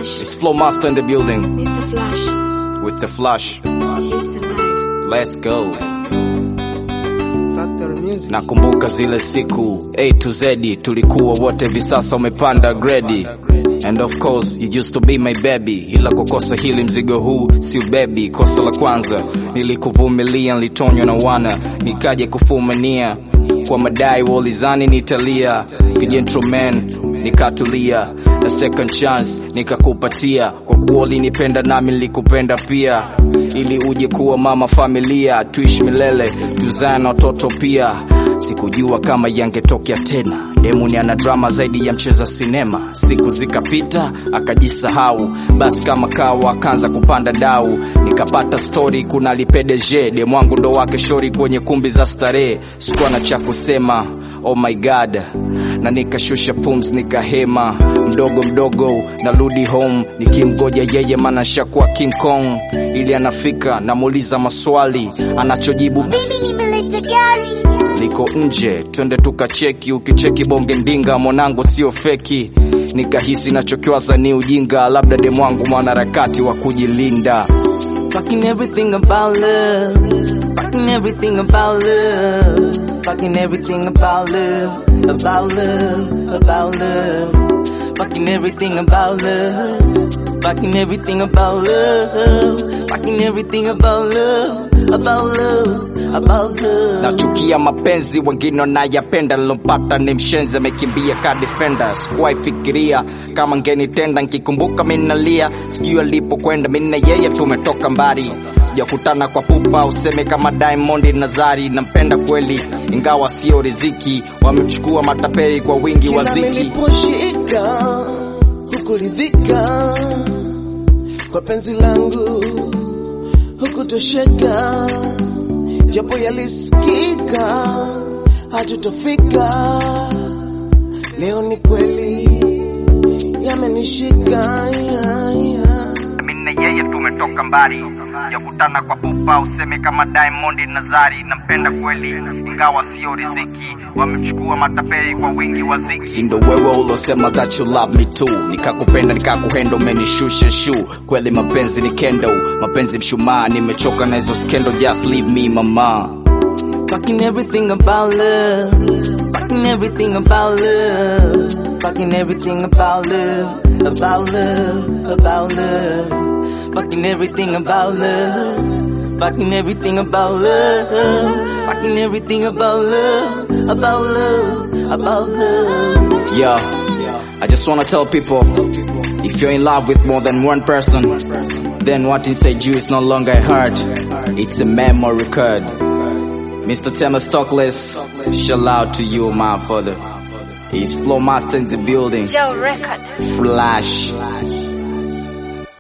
Flash. It's Flow Master in the building Mr. Flash. with the flash. It's alive. Let's go. Factory Music. Nakumbuka zile siku A to Z tulikuwa wote, hivi sasa umepanda grade. And of course you used to be my baby, ila kukosa hili mzigo huu si ubebi. Kosa la kwanza nilikuvumilia, nilitonywa na wana nikaje kufumania kwa madai walizani nitalia, kijentleman nikatulia, na second chance nikakupatia, kwa kuwa ulinipenda nami nilikupenda pia, ili uje kuwa mama familia, tuishi milele, tuzae na watoto pia. Sikujua kama yangetokea tena, Demuni ana drama zaidi ya mcheza sinema. Siku zikapita akajisahau, basi kama kawa akaanza kupanda dau, nikapata story kuna lipedeje demu wangu ndo wake shori kwenye kumbi za starehe, sikuwa na cha kusema oh my god na nikashusha pumzi nikahema mdogo mdogo narudi home nikimgoja yeye mana shakuwa king kong ili anafika namuuliza maswali anachojibu Baby nimeleta gari. liko nje twende tukacheki ukicheki bonge ndinga mwanangu sio feki nikahisi nachokiwaza ni ujinga labda demwangu mwanaharakati wa kujilinda Fucking everything about love. Fucking everything about love. Fucking everything about love. About love. About love. Fucking everything about love. Fucking everything about love. Fucking everything about love. About love. About love. Nachukia mapenzi wengine wanayapenda, nilompata ni mshenzi amekimbia ka defender. Sikuwahi fikiria kama ngenitenda, nkikumbuka minalia, sijui alipokwenda. Mimi na yeye tumetoka mbali, jakutana kwa pupa, useme kama Diamond na Zari. Nampenda kweli, ingawa sio riziki, wamechukua matapeli kwa wingi wa Kila ziki. niliposhika hukuridhika kwa penzi langu, hukutosheka japo yalisikika, hatutofika. Leo ni kweli yamenishika, yeah, yeah. mimi na yeye tumetoka mbali, jakutana kwa pupa, useme kama Diamond na Zari. Nampenda kweli, ingawa sio riziki, wamechukua matapeli kwa wingi wa ziki. Si ndo wewe ulosema that you love me too, nikakupenda nikakuhendo, umenishusha shu. Kweli mapenzi ni kendo, mapenzi mshumaa, nimechoka na hizo skendo, just leave me mama. Fucking everything about love. Fucking everything about love. Fucking everything about love. About love. About love. Fucking everything about love. Fucking everything about love. Fucking everything about love. About love. About love. Yeah. I just wanna tell people if you're in love with more than one person, then what inside you is no longer a heart. It's a memory card. Mr. Thomas Stockless, shout out to you, my father. He's Flow Master in the building. Joe Record. Flash.